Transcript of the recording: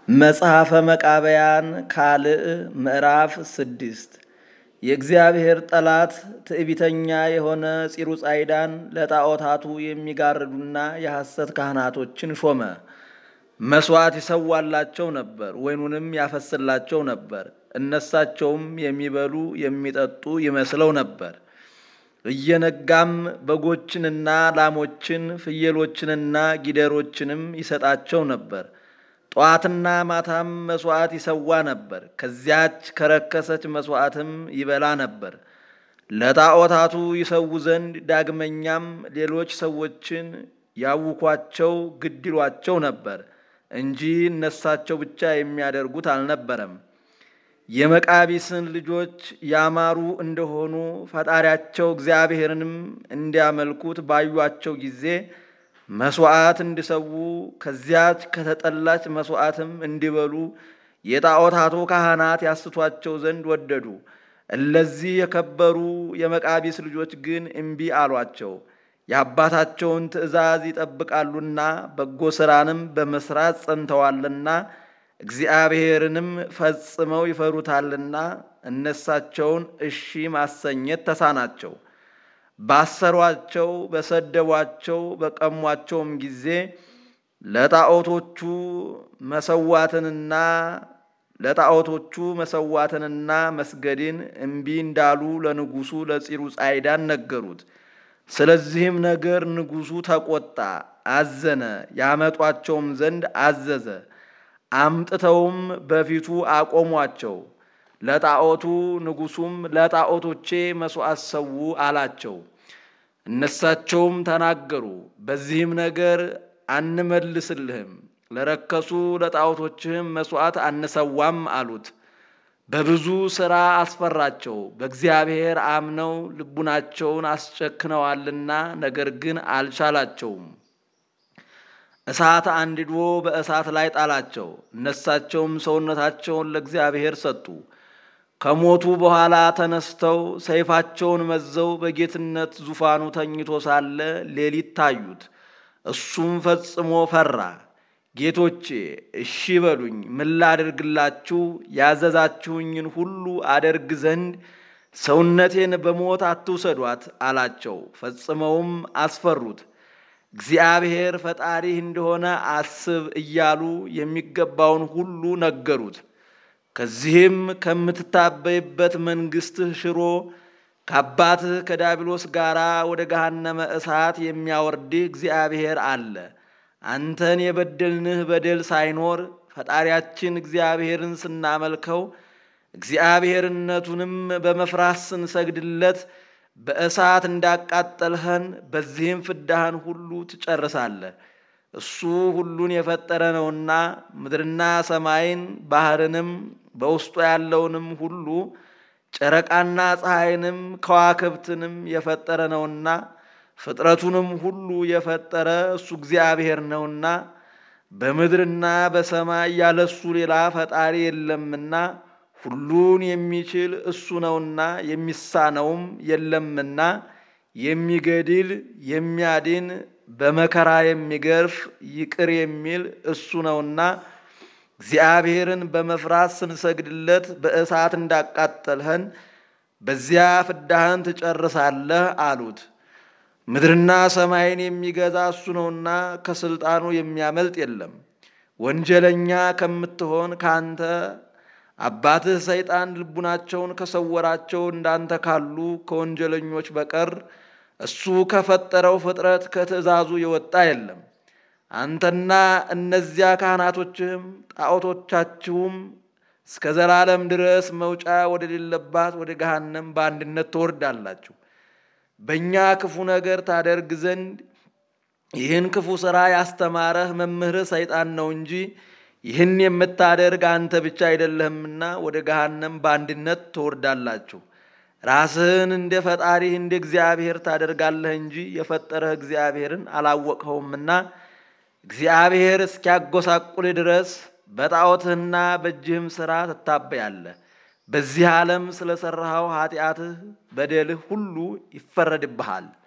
መጽሐፈ መቃብያን ካልዕ ምዕራፍ ስድስት የእግዚአብሔር ጠላት ትዕቢተኛ የሆነ ፂሩጻይዳን ለጣዖታቱ የሚጋርዱና የሐሰት ካህናቶችን ሾመ። መሥዋዕት ይሰዋላቸው ነበር፣ ወይኑንም ያፈስላቸው ነበር። እነሳቸውም የሚበሉ የሚጠጡ ይመስለው ነበር። እየነጋም በጎችንና ላሞችን ፍየሎችንና ጊደሮችንም ይሰጣቸው ነበር። ጠዋትና ማታም መሥዋዕት ይሰዋ ነበር። ከዚያች ከረከሰች መሥዋዕትም ይበላ ነበር። ለጣዖታቱ ይሰዉ ዘንድ ዳግመኛም ሌሎች ሰዎችን ያውኳቸው ግድ ይሏቸው ነበር እንጂ እነሳቸው ብቻ የሚያደርጉት አልነበረም። የመቃቢስን ልጆች ያማሩ እንደሆኑ ፈጣሪያቸው እግዚአብሔርንም እንዲያመልኩት ባዩአቸው ጊዜ መሥዋዕት እንዲሰዉ ከዚያች ከተጠላች መሥዋዕትም እንዲበሉ የጣዖታቱ ካህናት ያስቷቸው ዘንድ ወደዱ። እለዚህ የከበሩ የመቃቢስ ልጆች ግን እምቢ አሏቸው። የአባታቸውን ትእዛዝ ይጠብቃሉና በጎ ሥራንም በመሥራት ጸንተዋልና እግዚአብሔርንም ፈጽመው ይፈሩታልና እነሳቸውን እሺ ማሰኘት ተሳናቸው። ባሰሯቸው፣ በሰደቧቸው፣ በቀሟቸውም ጊዜ ለጣዖቶቹ መሰዋትንና ለጣዖቶቹ መሰዋትንና መስገድን እምቢ እንዳሉ ለንጉሡ ለፂሩጻይዳን ነገሩት። ስለዚህም ነገር ንጉሡ ተቆጣ፣ አዘነ። ያመጧቸውም ዘንድ አዘዘ። አምጥተውም በፊቱ አቆሟቸው። ለጣዖቱ ንጉሡም ለጣዖቶቼ መሥዋዕት ሰዉ አላቸው። እነሳቸውም ተናገሩ፣ በዚህም ነገር አንመልስልህም፣ ለረከሱ ለጣዖቶችህም መሥዋዕት አንሰዋም አሉት። በብዙ ሥራ አስፈራቸው። በእግዚአብሔር አምነው ልቡናቸውን አስጨክነዋልና፣ ነገር ግን አልቻላቸውም። እሳት አንድዶ በእሳት ላይ ጣላቸው። እነሳቸውም ሰውነታቸውን ለእግዚአብሔር ሰጡ። ከሞቱ በኋላ ተነስተው ሰይፋቸውን መዘው በጌትነት ዙፋኑ ተኝቶ ሳለ ሌሊት ታዩት። እሱም ፈጽሞ ፈራ። ጌቶቼ እሺ በሉኝ፣ ምን ላድርግላችሁ? ያዘዛችሁኝን ሁሉ አደርግ ዘንድ ሰውነቴን በሞት አትውሰዷት አላቸው። ፈጽመውም አስፈሩት። እግዚአብሔር ፈጣሪህ እንደሆነ አስብ እያሉ የሚገባውን ሁሉ ነገሩት። ከዚህም ከምትታበይበት መንግሥትህ ሽሮ ከአባትህ ከዳቢሎስ ጋር ወደ ገሃነመ እሳት የሚያወርድህ እግዚአብሔር አለ። አንተን የበደልንህ በደል ሳይኖር ፈጣሪያችን እግዚአብሔርን ስናመልከው እግዚአብሔርነቱንም በመፍራት ስንሰግድለት በእሳት እንዳቃጠልኸን በዚህም ፍዳህን ሁሉ ትጨርሳለህ። እሱ ሁሉን የፈጠረ ነውና ምድርና ሰማይን ባሕርንም በውስጡ ያለውንም ሁሉ ጨረቃና ፀሐይንም ከዋክብትንም የፈጠረ ነውና ፍጥረቱንም ሁሉ የፈጠረ እሱ እግዚአብሔር ነውና በምድርና በሰማይ ያለሱ ሌላ ፈጣሪ የለምና ሁሉን የሚችል እሱ ነውና የሚሳነውም የለምና የሚገድል የሚያድን በመከራ የሚገርፍ ይቅር የሚል እሱ ነውና እግዚአብሔርን በመፍራት ስንሰግድለት በእሳት እንዳቃጠልኸን በዚያ ፍዳህን ትጨርሳለህ አሉት። ምድርና ሰማይን የሚገዛ እሱ ነውና ከስልጣኑ የሚያመልጥ የለም። ወንጀለኛ ከምትሆን ካንተ አባትህ ሰይጣን ልቡናቸውን ከሰወራቸው እንዳንተ ካሉ ከወንጀለኞች በቀር እሱ ከፈጠረው ፍጥረት ከትእዛዙ የወጣ የለም። አንተና እነዚያ ካህናቶችህም ጣዖቶቻችሁም እስከ ዘላለም ድረስ መውጫ ወደሌለባት ወደ ገሃነም በአንድነት ትወርዳላችሁ። በእኛ ክፉ ነገር ታደርግ ዘንድ ይህን ክፉ ሥራ ያስተማረህ መምህርህ ሰይጣን ነው እንጂ ይህን የምታደርግ አንተ ብቻ አይደለህምና ወደ ገሃነም በአንድነት ትወርዳላችሁ። ራስህን እንደ ፈጣሪህ እንደ እግዚአብሔር ታደርጋለህ እንጂ የፈጠረህ እግዚአብሔርን አላወቅኸውምና እግዚአብሔር እስኪያጎሳቁልህ ድረስ በጣዖትህና በእጅህም ሥራ ትታበያለህ። በዚህ ዓለም ስለ ሠራኸው ኃጢአትህ በደልህ ሁሉ ይፈረድብሃል።